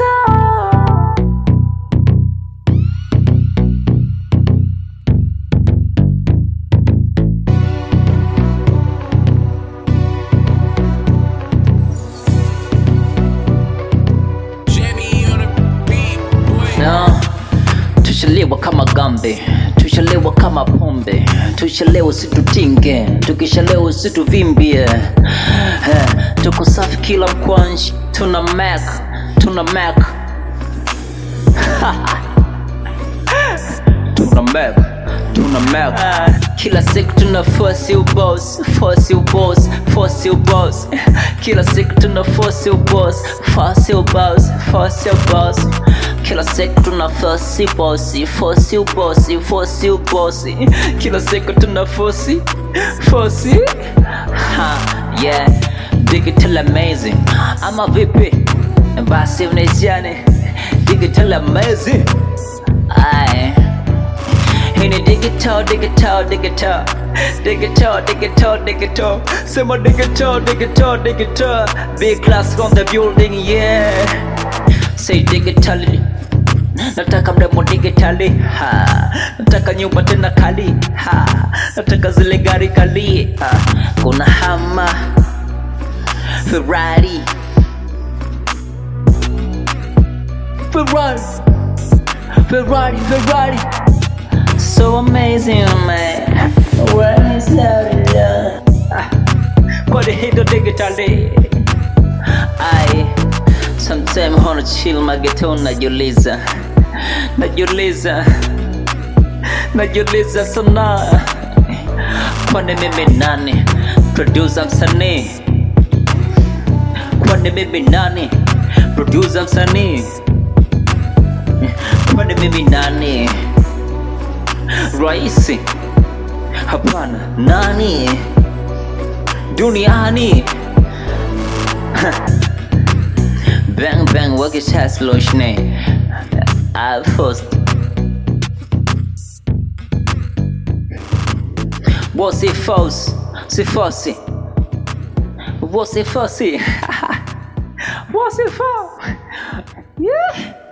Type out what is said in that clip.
Jimmy on the beat, boy. No, tushalewa kama gambe, tushalewa kama pombe, tushalewa situtinge, tukishalewa situvimbie. Eh, Tuko safi kila mkwanji, tuna mac, tuna mac, tuna mac, tuna mac. Kila siku tuna force you boss, force you boss, force you boss. Kila siku tuna force you boss, force you boss, force you boss. Kila siku tuna force you boss, force you boss, force you boss. Kila siku tuna force, force. Ha, yeah, digital amazing. Ama vipi? Basi mnejane, digital amazing. Aye. Hii ni digital, digital, digital Digital, digital, digital Sema digital, digital, digital Big class on the building, yeah Say digitally Nataka mrembo digitally ha. Nataka nyumba tena kali ha. Nataka zile gari kali ha. Kuna hama Ferrari Ferrari Ferrari, Ferrari So amazing, man. When is that? Kwa hiyo digitally. I sometimes wanna chill mageto najiuliza. Najiuliza. Najiuliza sana. Kwani mimi nani? Producer msanii. Kwani mimi nani? Producer msanii. Kwani mimi nani? Raisi? Hapana, nani? Duniani? bang bang, wakisha sloshne. I first. Você false, se fosse. Você fosse. Você fosse. Yeah.